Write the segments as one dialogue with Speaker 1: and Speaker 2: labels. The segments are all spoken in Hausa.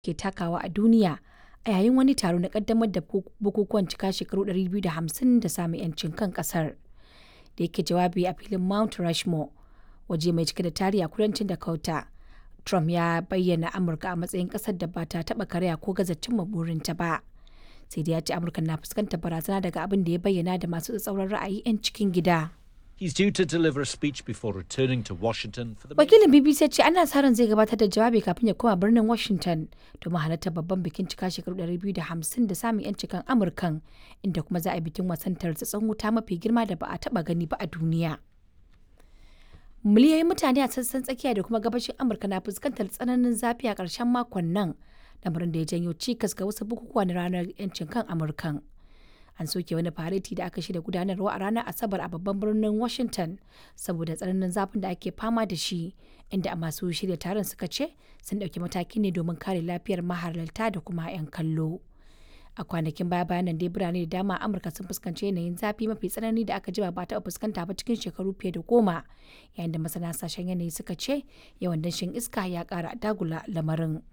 Speaker 1: ke takawa a duniya a yayin wani taro na kaddamar da bukukuwan cika shekaru 250 da samun 'yancin kan kasar. Da yake jawabi a filin Mount Rushmore, waje mai cike da tarihi a kudancin Dakota, Trump ya bayyana Amurka a matsayin kasar da ba ta taɓa karya ko gaza cimma burinta ba. Sai dai ya ce Amurka na fuskantar barazana daga abin da ya bayyana da masu tsatsauran ra'ayi 'yan cikin gida.
Speaker 2: He's due to deliver a speech before returning to Washington for the
Speaker 1: Wakilin BBC ya ce ana sa ran zai gabatar da jawabi kafin ya koma birnin Washington domin halartar babban bikin cika shekaru 250 da samun 'yancin kan Amurkan inda kuma za a yi bikin wasan tartsatsin wuta mafi girma da ba a taba gani ba a duniya. Miliyoyin mutane a sassan tsakiya da kuma gabashin Amurka na fuskantar tsananin zafi a ƙarshen makon nan, lamarin da ya janyo cikas ga wasu bukukuwa na ranar 'yancin kan Amurkan. an soke wani fareti da aka shirya gudanarwa a ranar asabar a babban birnin washington saboda tsananin zafin da ake fama da shi inda masu shirya taron suka ce sun ɗauki mataki ne domin kare lafiyar mahalarta da kuma 'yan kallo a kwanakin baya bayan nan dai birane da dama amurka sun fuskanci yanayin zafi mafi tsanani da aka jima ba taɓa fuskanta ba cikin shekaru fiye da goma yayin da masana sashen yanayi suka ce yawan danshin iska ya ƙara dagula lamarin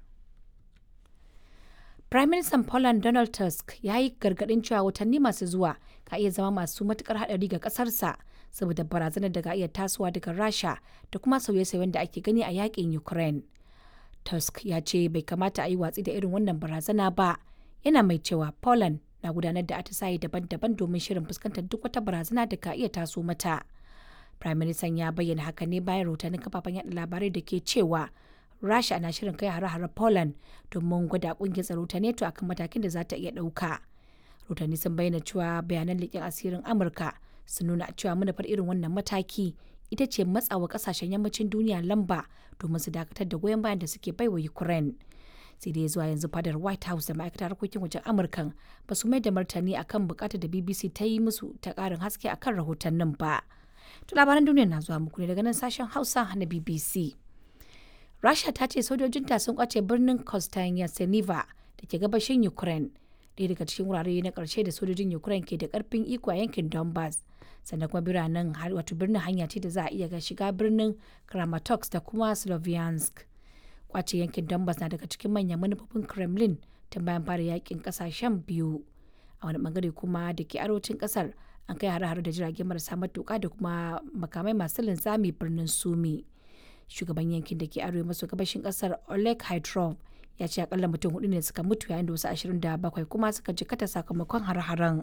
Speaker 1: Prime Minister Poland Donald Tusk ya yi gargaɗin cewa watanni masu zuwa ka iya zama masu matukar haɗari ga ƙasarsa saboda barazanar da ka iya tasowa daga Rasha da kuma sauye-sauyen da ake gani a yakin Ukraine. Tusk ya ce bai kamata a yi watsi da irin wannan barazana ba, yana mai cewa Poland na gudanar da atisaye daban-daban domin shirin fuskantar duk wata barazana da ka iya taso mata. Prime Minister ya bayyana haka ne bayan rahotannin kafafen yaɗa labarai da ke cewa Rasha na shirin kai hare-hare Poland domin gwada kungiyar tsaro ta NATO akan matakin da za ta iya ɗauka. Rotani sun bayyana cewa bayanan leƙen asirin Amurka sun nuna cewa manufar irin wannan mataki ita ce matsawa ƙasashen yammacin duniya lamba domin su dakatar da goyon bayan da suke baiwa Ukraine. sai dai zuwa yanzu fadar white house da ma'aikatar harkokin wajen amurkan ba su mai da martani akan bukatar da bbc ta yi musu ta karin haske akan rahotannin ba to labaran duniya na zuwa muku ne daga nan sashen hausa na bbc Rasha ta ce sojojinta sun kwace birnin Kostyantynivka da ke gabashin Ukraine, ɗaya daga cikin wurare na ƙarshe da sojojin Ukraine ke da ƙarfin iko a yankin Donbass. Sannan kuma biranen wato birnin hanya ce da za a iya ga shiga birnin Kramatorsk da kuma Sloviansk. Kwace yankin Donbass na daga cikin manyan manufofin Kremlin tun bayan fara yakin ƙasashen biyu. A wani bangare kuma da ke arewacin ƙasar an kai hare-hare da jirage marasa matuƙa da kuma makamai masu linzami birnin Sumi. shugaban yankin da ke arewa maso gabashin kasar oleg hydrov ya ce akalla mutum hudu ne suka mutu yayin da wasu 27 kuma suka jikata sakamakon har-haren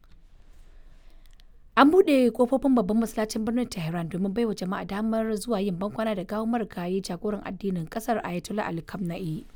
Speaker 1: an buɗe kofofin babban masallacin birnin tehran domin baiwa jama'a damar zuwa yin bankwana da gawon marigayi jagoran addinin kasar ayatollah ali kamna'i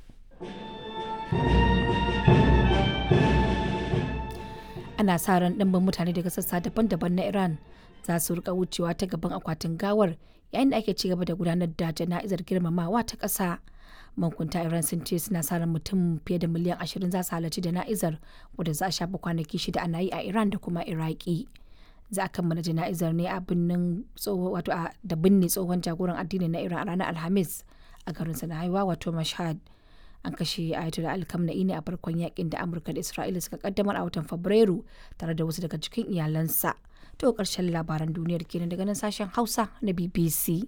Speaker 1: ana sa ran ɗimbin mutane daga sassa daban-daban na iran za su rika wucewa ta gaban akwatin gawar yayin da ake ci gaba da gudanar da jana'izar girmamawa ta ƙasa mankunta iran sun ce suna sa ran mutum fiye da miliyan ashirin za su halarci jana'izar wadda za a shafa kwanaki shida ana yi a iran da kuma iraki za a kammala jana'izar ne a binnin wato da binne tsohon jagoran addini na iran a ranar alhamis a garin na haihuwa wato mashhad an kashe ayatollah alkamna'i ne a farkon yakin da amurka da isra'ila suka kaddamar a watan fabrairu tare da wasu daga cikin iyalansa to karshen labaran duniyar kenan daga nan sashen hausa na bbc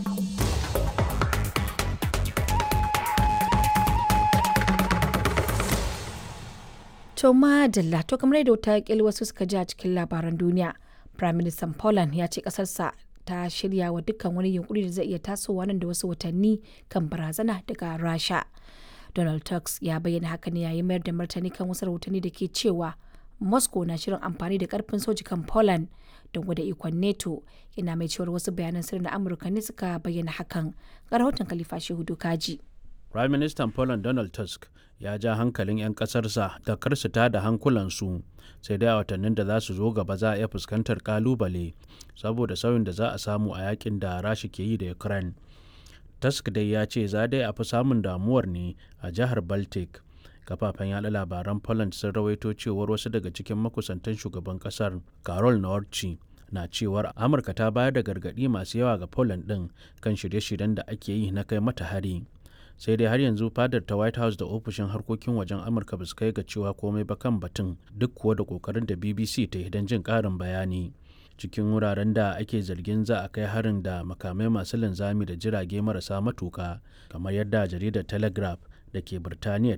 Speaker 1: to madalla to kamar yadda wata kil wasu suka ji a cikin labaran duniya prime minister poland ya ce kasarsa ta shirya wa dukkan wani yunkuri da zai iya tasowa nan da wasu watanni kan barazana daga rasha donald tusk ya bayyana haka ne yayin mayar da martani kan wasu rahotanni da ke cewa moscow na shirin amfani da karfin soji kan poland don gwada ikon neto yana mai cewar wasu bayanan sirri na amurka ne suka bayyana hakan ga rahoton khalifa shehu kaji
Speaker 3: prime minister poland donald tusk ya ja hankalin 'yan kasarsa da kar su da hankulansu sai dai a watannin da za su zo gaba za a iya fuskantar kalubale saboda sauyin da za a samu a yakin da rashi ke yi da ukraine tusk dai ya ce za dai a fi samun damuwar ne a jihar baltic kafafen yada labaran poland sun rawaito cewar wasu daga cikin makusantan shugaban kasar carol nawarci na cewar amurka ta bayar da gargaɗi masu yawa ga poland ɗin kan shirye-shiryen da ake yi na kai mata hari sai dai har yanzu fadar ta white house da ofishin harkokin wajen amurka ba su kai ga cewa komai ba kan batun duk kuwa da kokarin da bbc ta yi don jin ƙarin bayani cikin wuraren da ake zargin za a kai harin da makamai masu linzami da jirage marasa matuka kamar yadda jaridar telegraph da ke birtaniya